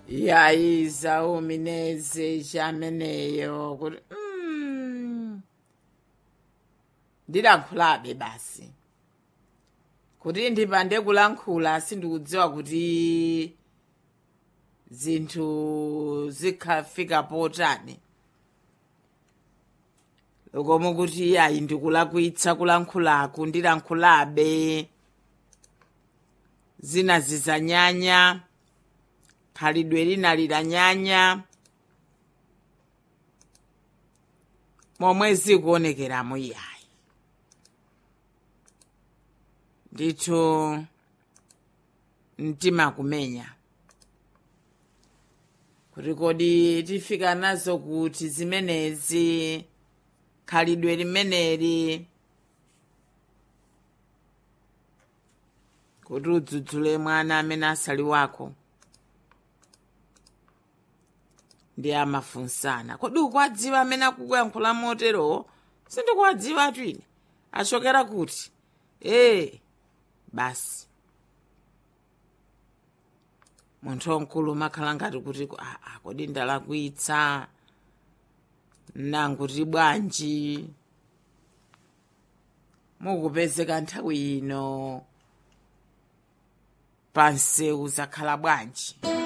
yayiza umineze chameneyo kuti mm, ndilankhulabe basi kuti ndipande kulankhula sindikudziwa kuti zinthu zikhafika potani lokomo kuti ayi ndikulakwitsa kulankhulaku ndilankhulabe zina zizanyanya khalidwe lina lilanyanya momwe zikuonekeramo iyayi ndithu mtima kumenya kuti kodi tifika nazo kuti zimenezi khalidwe limeneli kuti udzudzule mwana amene asali wako ndi amafunsana kodi ukwadziwa amene akukuyankhula moterowo sindikuwadziwa twine achokera kuti ee basi munthu wamkulu umakhala ngati kuti aa kodi ndalakwitsa nanguti bwanji mukupezeka nthawi ino pansewu zakhala bwanji